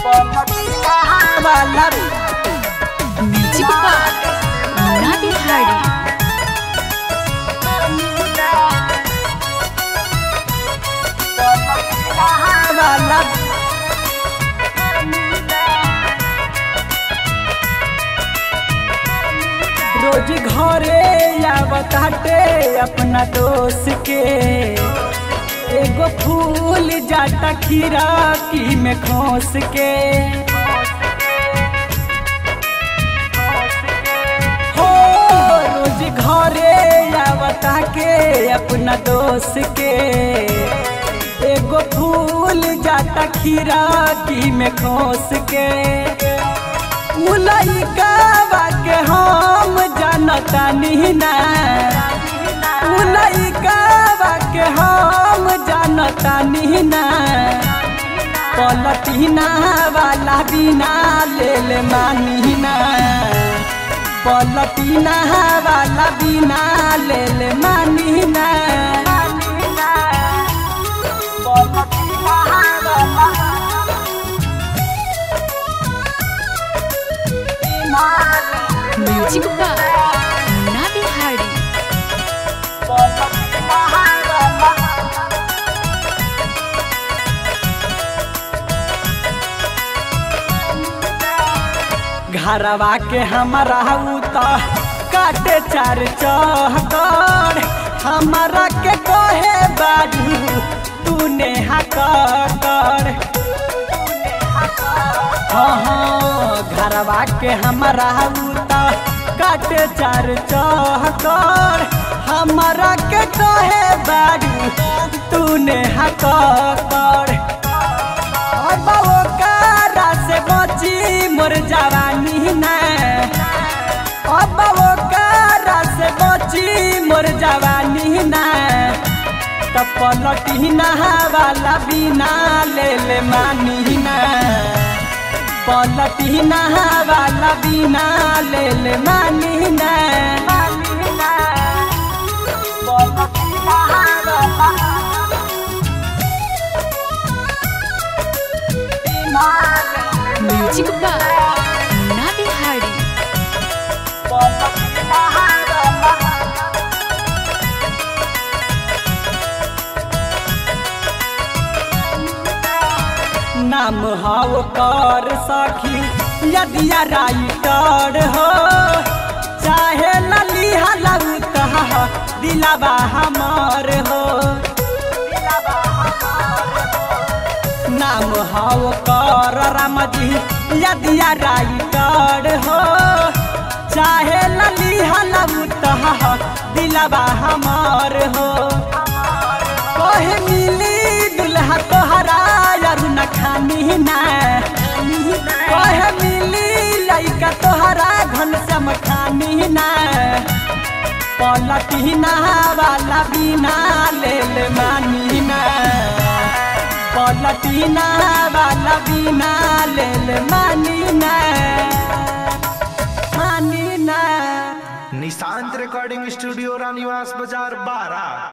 वाला म्युझिक बार मुन्ना बिहारी वाला रोज घरे आवत हटे अपना दोस्त के एगो फूल जाता खीरा की में खोस के हो रोज घरे आवत के अपना दोस्त के एगो फूल जाता खीरा की में खोस के उलैकावा के हम जानता ना उलैकावा के हम जानता ना पलटीना वाला बिना ले ले मानीना पलटीना वाला बिना ले ले मानीना पलटीना वाला म्युझिक बार मुन्ना बिहारी घरवा के हमारा उता काटे चार चहकर हमारा के कहे बाजू तूने हकर हाँ हाँ घरवा के हमारा उता काटे चार चहकर हमारा के कहे बाजू तूने हकर अब ओकरा से बची मोर जवानी ना अब ओकरा से बची मोर जवानी ना त पलटी वाला बिना ले ले मानी ना पलटी वाला बिना ले ले मानी ना पलटी वाला म्युझिक बार मुन्ना बिहारी नाम हाव कर सखी यदि राइटर हो चाहे लली हलौत दिलावा हमार हो नाम हाव कर राम जी यदि राइटर हो चाहे लली हलौत दिलावा हमार हो कहे मिली दुल्हा तोहरा यारू न खानी ना कहे मिली लइका तोहरा घन श्याम खानी ना पलटी वाला बिना ले ले मानी ना पलटी वाला बिना ले ले मानी ना मानी ना निशांत रिकॉर्डिंग स्टूडियो रानीवास बाजार बारह